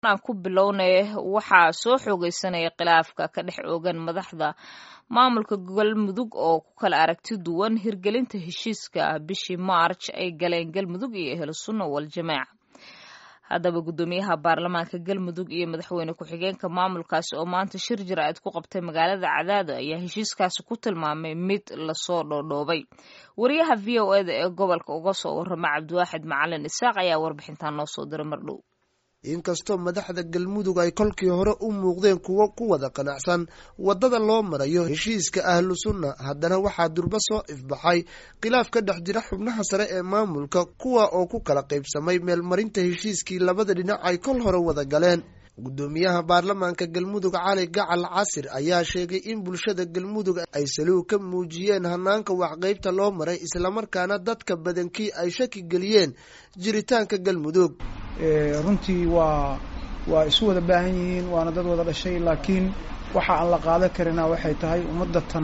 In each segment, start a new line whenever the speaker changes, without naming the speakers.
aan ku bilownay waxaa soo xoogeysanaya khilaafka ka dhex oogan madaxda maamulka galmudug oo ku kala aragti duwan hirgelinta heshiiska bishii maarj ay galeen galmudug iyo ehlu sunna waljamaaca haddaba guddoomiyaha baarlamaanka galmudug iyo madaxweyne ku-xigeenka maamulkaasi oo maanta shir jira-id ku qabtay magaalada cadaado ayaa heshiiskaasi ku tilmaamay mid lasoo dhoodhoobay wariyaha v o eda ee gobolka uga soo warrama cabdiwaaxid macalin isaaq ayaa warbixintan noo soo diray mardhow
inkastoo madaxda galmudug ay kolkii hore u muuqdeen kuwo ku wada qanacsan waddada loo marayo heshiiska ahlu sunna haddana waxaa durba soo ifbaxay khilaaf ka dhex jira xubnaha sare ee maamulka kuwa oo ku kala qaybsamay meelmarinta heshiiskii labada dhinac ay kol hore wada galeen guddoomiyaha baarlamaanka galmudug cali gacal casir ayaa sheegay in bulshada galmudug ay saluug ka muujiyeen hanaanka waxqaybta loo maray islamarkaana dadka badankii ay shaki geliyeen jiritaanka galmudug
runtii waa waa isu wada baahan yihiin waana dad wada dhashay laakiin waxa aan la qaadan karina waxay tahay ummadda tan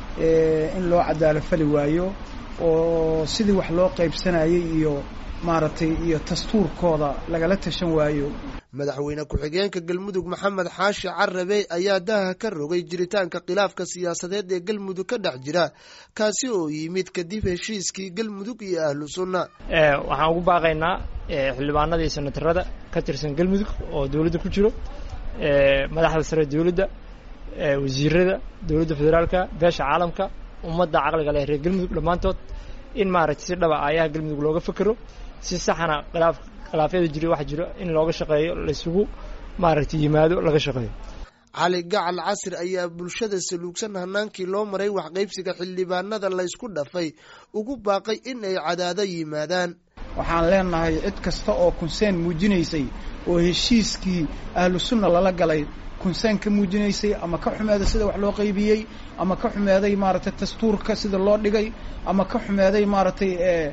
in loo cadaalo fali waayo oo sidii wax loo qaybsanayay iyo maaragtay iyo dastuurkooda lagala tashan waayo
madaxweyne ku-xigeenka galmudug maxamed xaashi carabe ayaa daaha ka rogay jiritaanka khilaafka siyaasadeed ee galmudug ka dhex jira kaasi oo yimid kadib heshiiskii galmudug iyo ahlu sunna
waxaan ugu baaqaynaa xildhibaanada iyo senatarada ka tirsan galmudug oo dowladda ku jiro madaxda sare dowladda wasiirada dowladda federaalka beesha caalamka ummadda caqliga leh reer galmudug dhammaantood in maaragtay si dhaba aayaha galmudug looga fekero si saxana khilaaf khilaafyada jira waxa jiro in looga shaqeeyo laysugu maaragtay yimaado laga shaqeeyo
cali gacal casir ayaa bulshada saluugsan hanaankii loo maray waxqaybsiga xildhibaanada laysku dhafay ugu baaqay in ay cadaado yimaadaan
waxaan leenahay cid kasta oo kunseen muujinaysay oo heshiiskii ahlu sunna lala galay kunseen ka muujinaysay ama ka xumeeday sida wax loo qaybiyey ama ka xumeeday maaragtay dastuurka sida loo dhigay ama ka xumeeday maaragtay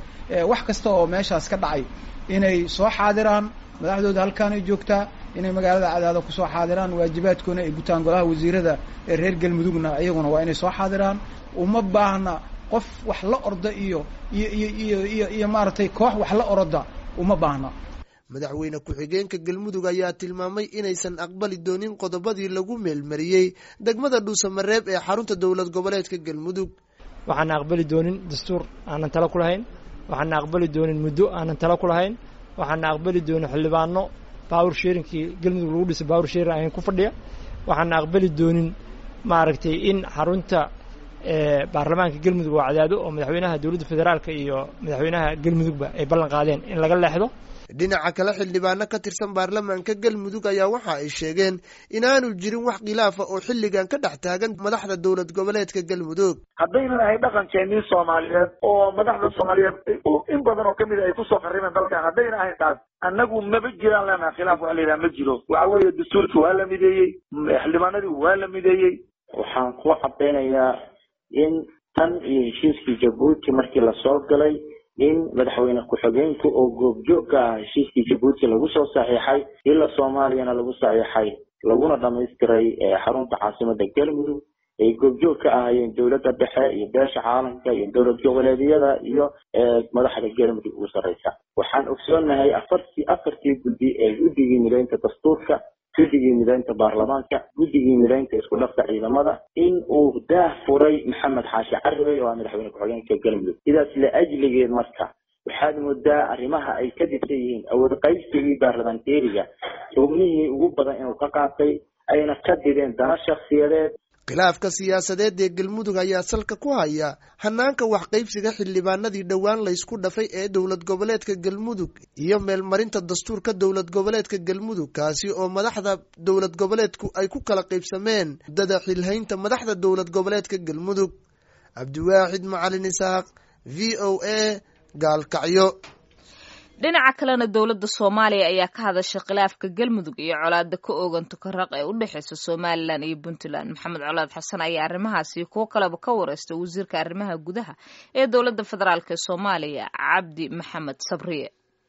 wax kasta oo meeshaas ka dhacay inay soo xaadiraan madaxdooda halkaanay joogtaa inay magaalada cadaado kusoo xaadiraan waajibaadkoona ay gutaan golaha wasiirada ee reer galmudugna iyaguna waa inay soo xaadiraan uma baahna qof wax la orda iyo iyo iyo iyo iyo iyo maaragtay koox wax la oroda uma baahna
madaxweyne ku-xigeenka galmudug ayaa tilmaamay inaysan aqbali doonin qodobadii lagu meelmariyey degmada dhuusamareeb ee xarunta dowlad goboleedka galmudug
waxaana aqbali doonin dastuur aanan talo ku lahayn waxaana aqbali doonin muddo aanan talo ku lahayn waxaana aqbali doonin xildhibaano bawr sheerinkii galmudug lagu dhisay bawr sheerin ayan ku fadhiya waxaana aqbali doonin maaragtay in xarunta baarlamaanka galmudug oo cadaado oo madaxweynaha dowladda federaalka iyo madaxweynaha galmudugba ay ballan qaadeen in laga leexdo
dhinaca kale xildhibaano ka tirsan baarlamaanka galmudug ayaa waxa ay sheegeen inaanu jirin wax khilaafa oo xilligan ka dhex taagan madaxda dowlad goboleedka galmudug
haddaynan ahay dhaqankeenii soomaaliyeed oo madaxda soomaaliyeed in badan oo kamid ay kusoo qarribeen dalkan haddayna ahayn taas annagu maba jiraan leenaha khilaaf waxa la yidhaha ma jiro waxa weeye dastuurkii waa la mideeyey xildhibaanadii waa la mideeyey
waxaan ku cadaynayaa in tan iyo heshiiskii jabuuti markii lasoo galay in madaxweyne ku-xigeenka oo goobjoog ka ah heshiiskii jabuuti lagu soo saxiixay ila soomaaliyana lagu saxiixay laguna dhamaystiray xarunta caasimada galmudug ay goobjoog ka ahaayeen dowladda dhexe iyo beesha caalamka iyo dowlad goboleedyada iyo madaxda galmudug ugu sarreysa waxaan ogsoonahay afartii afartii guddi ee guddigii mideynta dastuurka guddigii mideynta baarlamaanka guddigii mideynta isku dhafka ciidamada in uu daah furay maxamed xaashi carabey oo ah madaxweyne ku-xigeenka galmudug sidaas la ajligeed marka waxaad moodaa arrimaha ay ka dibsan yihiin awood qaybsigii baarlamanteeriga xubnihii ugu badan inuu ka qaatay ayna ka dideen dana shakhsiyadeed
khilaafka siyaasadeed ee galmudug ayaa salka ku haya hanaanka waxqaybsiga xildhibaanadii dhowaan laysku dhafay ee dowlad goboleedka galmudug iyo meelmarinta dastuurka dowlad goboleedka galmudug kaasi oo madaxda dowlad goboleedku ay ku kala qaybsameen muddada xilhaynta madaxda dowlad goboleedka galmudug cabdiwaaxid macalin isaaq v o a gaalkacyo
dhinaca kalena dowladda soomaaliya ayaa ka hadashay khilaafka galmudug iyo colaada ka oogan tukaraq ee u dhexeysa somalilan iyo puntland maxamed colaad xasan ayaa arrimahaasi kuwo kaleba ka wareystay wasiirka arrimaha gudaha ee dowladda federaalk ee soomaaliya cabdi maxamed sabriye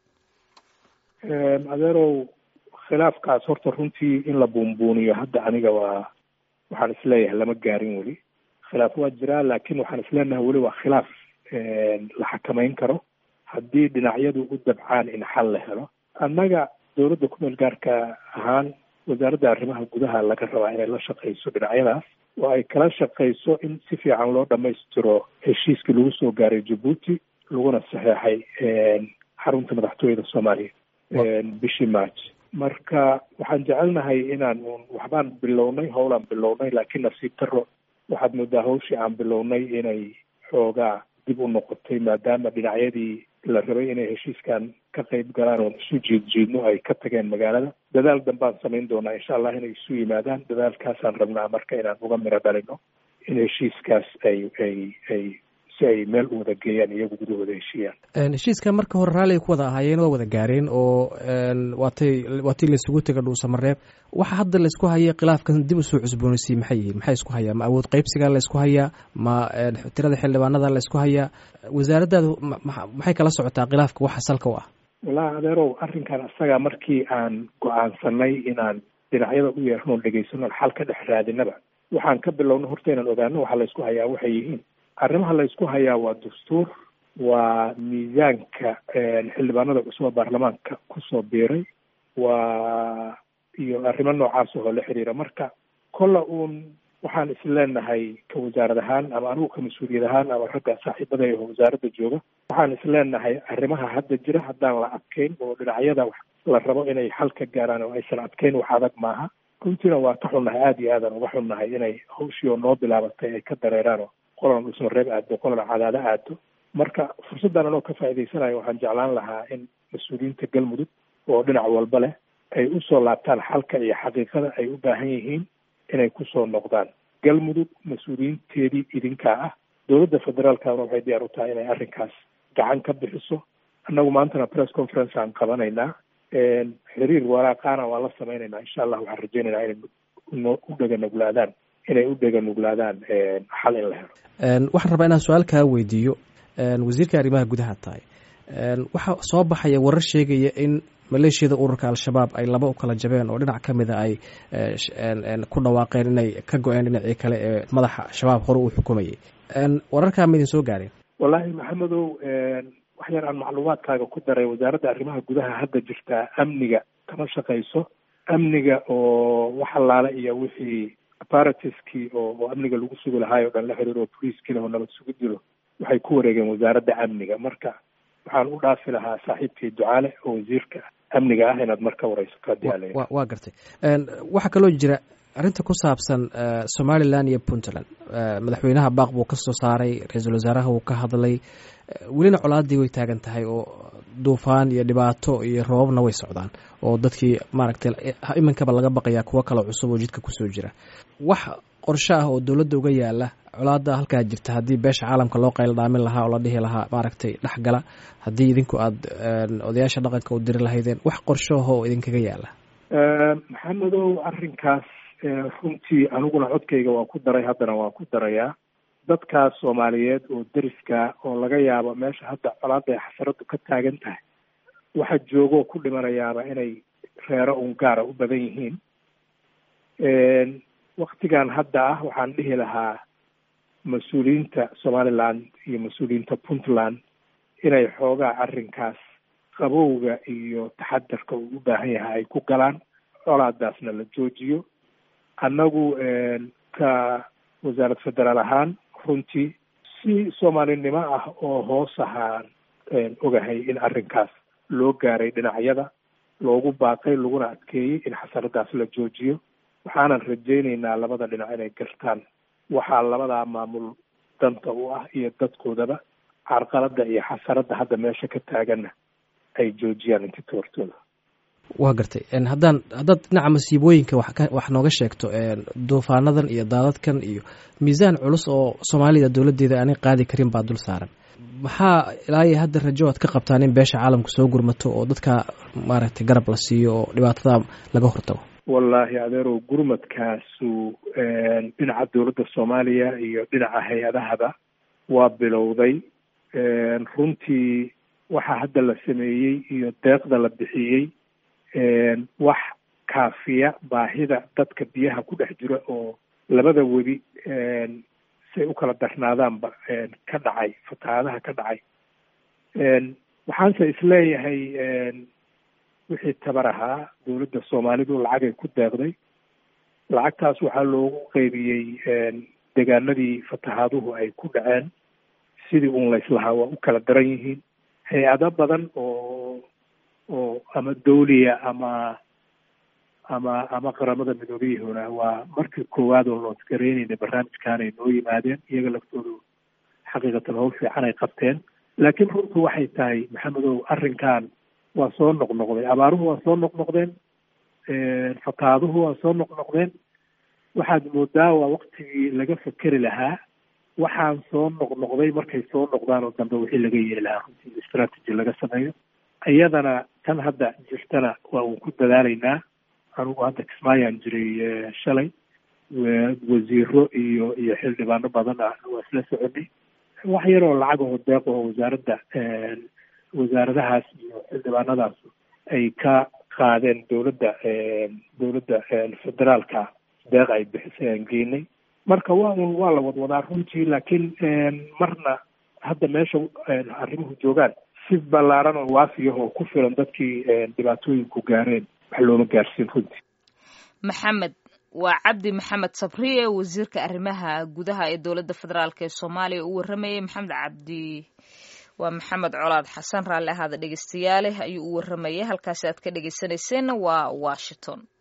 adeerow khilaafkaas horta runtii in la buunbuuniyo hadda aniga waa waxaan isleeyahay lama gaarin weli khilaaf waa jiraa laakiin waxaan isleenahay weli waa khilaaf la xakameyn karo haddii dhinacyadu u dabcaan in xal la helo annaga dowladda kumeel gaarka ahaan wasaaradda arrimaha gudaha laga rabaa inay la shaqayso dhinacyadaas oo ay kala shaqayso in si fiican loo dhamaystiro heshiiskii lagu soo gaaray jabuuti laguna saxeexay xarunta madaxtooyada soomaaliya bishii march marka waxaan jecelnahay inaan un waxbaan bilownay howlaan bilownay laakiin nasiib daro waxaad moodaa hawshii aan bilownay inay xoogaa dib u noqotay maadaama dhinacyadii la rabay inay heshiiskan ka qayb galaan oon isu jiid jiidno ay ka tageen magaalada dadaal dambaan samayn doonaa insha allah inay isu yimaadaan dadaalkaasaan rabnaa marka inaan uga miro dhalino in heshiiskaas ay ay ay si ay meel u wada geeyaan iyagu gudahooda heshiiyaan
heshiiska marka hore raalliay ku wada ahaayeen waa wada gaareen oo waatay waatii laisugu tega dhuusamareeb waxa hadda laysku hayay khilaafkan dib usoo cusboonaysiy maxay yihiin maxay isku hayaa ma awood qaybsigaa laysku hayaa ma tirada xildhibaanada laysku hayaa wasaaraddaadu maxay kala socotaa khilaafka waxa salka u ah
wallaahi adeerow arrinkan isagaa markii aan go-aansanay inaan dhinacyada u yeerno dhegaysano xal ka dhex raadinaba waxaan ka bilowna horta inaan ogaano waxa laysku hayaa waxay yihiin arrimaha laysku hayaa waa dastuur waa miisaanka xildhibaanada cusub oo baarlamaanka kusoo biiray waa iyo arrimo noocaas oo la xiriira marka kolla uun waxaan isleenahay ka wasaarad ahaan ama anigu ka mas-uuliyad ahaan ama ragga saaxiibada oo wasaaradda jooga waxaan isleenahay arrimaha hadda jira haddaan la adkeyn oo dhinacyada la rabo inay xal ka gaaraan oo aysan adkeyn wax adag maaha runtiina waa ka xunnahay aada iyo aadan uga xunnahay inay hawshii oo noo bilaabatay ay ka dareeraan oo qolan dhusmareeb aado qolan cadaado aado marka fursaddan anoo ka faa'iidaysanayo waxaan jeclaan lahaa in mas-uuliyiinta galmudug oo dhinac walba leh ay usoo laabtaan xalka iyo xaqiiqada ay u baahan yihiin inay kusoo noqdaan galmudug mas-uuliyiinteedii idinkaa ah dowladda federaalkana waxay diyaar u tahay inay arrinkaas gacan ka bixiso annagu maantana press conference aan qabanaynaa xiriir waraaqaana waa la sameynaynaa insha allah waxaan rajeynaynaa inay u dheganuglaadaan inay u dheganuglaadaan xal in la helo
waxaan rabaa inaan su-aal kaa weydiiyo wasiirka arrimaha gudaha tahay waxaa soo baxaya warar sheegaya in maleeshiyada ururka al-shabaab ay laba u kala jabeen oo dhinac ka mida ay ku dhawaaqeen inay ka go-een dhinacii kale ee madaxa shabaab hore uu xukumayay wararkaa ma idin soo gaareen
wallaahi maxamedow wax yar aan macluumaadkaaga ku daray wasaaradda arrimaha gudaha hadda jirtaa amniga kama shaqayso amniga oo wax allaale iyo wixii apparatiskii oo oo amniga lagu sugi lahaay o dhan la xiriiro boliiskii leh oo nabad sugu dilo waxay ku wareegeen wasaaradda amniga marka waxaan u dhaafi lahaa saaxiibkii ducaale oo wasiirka amniga ah inaad marka wareysato haddii ala
waa gartay waxaa kaloo jira arrinta ku saabsan somalilan iyo puntland madaxweynaha baaq buu ka soo saaray ra-iisul wasaaraha wuu ka hadlay welina colaadii way taagan tahay oo duufaan iyo dhibaato iyo roobabna way socdaan oo dadkii maaragtay iminkaba laga baqayaa kuwo kale cusub oo jidka kusoo jira wax qorsho ah oo dowladda uga yaala colaada halkaa jirta haddii beesha caalamka loo qayl dhaamin lahaa oo la dhihi lahaa maaragtay dhexgala haddii idinku aada odayaasha dhaqanka u diri lahaydeen wax qorshoho oo idinkaga yaala
maxamedow arrinkaas runtii aniguna codkayga waa ku daray haddana waa ku darayaa dadkaas soomaaliyeed oo deriska oo laga yaabo meesha hadda colaada ay xasaradu ka taagan tahay waxa joogoo ku dhimanayaaba inay reero un gaara u badan yihiin waktigan hadda ah waxaan dhihi lahaa mas-uuliyiinta somaliland iyo mas-uuliyiinta puntland inay xoogaa arrinkaas qabowga iyo taxadarka uu u baahan yahay ay ku galaan colaadaasna la joojiyo annagu ka wasaarad federaal ahaan runtii si soomaalinimo ah oo hoos ahaan ogahay in arrinkaas loo gaaray dhinacyada loogu baaqay laguna adkeeyey in xasaradaas la joojiyo waxaanan rajaynaynaa labada dhinac inay gartaan waxaa labadaa maamul danta u ah iyo dadkoodaba carqaladda iyo xasaradda hadda meesha ka taaganna ay joojiyaan inti toortooda
waa gartay haddaan haddaad dhinaca masiibooyinka wax ka wax nooga sheegto duufaanadan iyo daadadkan iyo miisaan culus oo soomaalida dowladdeeda aanay qaadi karin baa dul saaran maxaa ilaa iyo hadda rajo aad ka qabtaan in beesha caalamka soo gurmato oo dadka maaragtay garab la siiyo oo dhibaatada laga hortago
wallaahi adeerow gurmadkaasu dhinaca dowladda soomaaliya iyo dhinaca hay-adahaba waa bilowday runtii waxaa hadda la sameeyey iyo deeqda la bixiyey wax kaafiya baahida dadka biyaha ku dhex jira oo labada webi say u kala darnaadaanba ka dhacay fatahaadaha ka dhacay waxaanse isleeyahay wixii tabar ahaa dowladda soomaalidu lacagay ku deeqday lacagtaas waxaa loogu qeybiyey degaanadii fatahaaduhu ay ku dhaceen sidii uun layslahaa waa u kala daran yihiin hay-ado badan oo oo ama dawliya ama ama ama qaramada midoobiyahuna waa markii koowaad oo loosgareynayna barnaamijkan ay noo yimaadeen iyaga laftoodu xaqiiqatan howl fiican ay qabteen laakiin runtu waxay tahay maxamedow arrinkan waa soo noqnoqday abaaruhu waa soo noqnoqdeen fataaduhu waa soo noqnoqdeen waxaad moodaa waa waktigii laga fekeri lahaa waxaan soo noqnoqday markay soo noqdaan oo dambe wixii laga yeeli lahaa runtii strategy laga sameeyo iyadana tan hadda jirtana waa uun ku dadaalaynaa anugu hadda kismaayaan jiray shalay wasiiro iyo iyo xildhibaano badan ah waa isla soconay wax yar oo lacag oo deeq oo wasaaradda wasaaradahaas iyo xildhibaanadaas ay ka qaadeen dowladda dowladda federaalka deeq ay bixisay aan geenay marka waa un waa la wadwadaa runtii laakiin marna hadda meesha arrimuhu joogaan si ballaaran oo waafiyah oo ku filan dadkii dhibaatooyinku gaareen wax looma gaarsiin runtii
maxamed waa cabdi maxamed sabriye wasiirka arrimaha gudaha ee dowladda federaalk ee soomaaliya u warramayay maxamed cabdi waa maxamed colaad xasan raalli ahaada dhegeystayaale ayuu u warramayay halkaasi aad ka dhegeysaneyseenna waa washington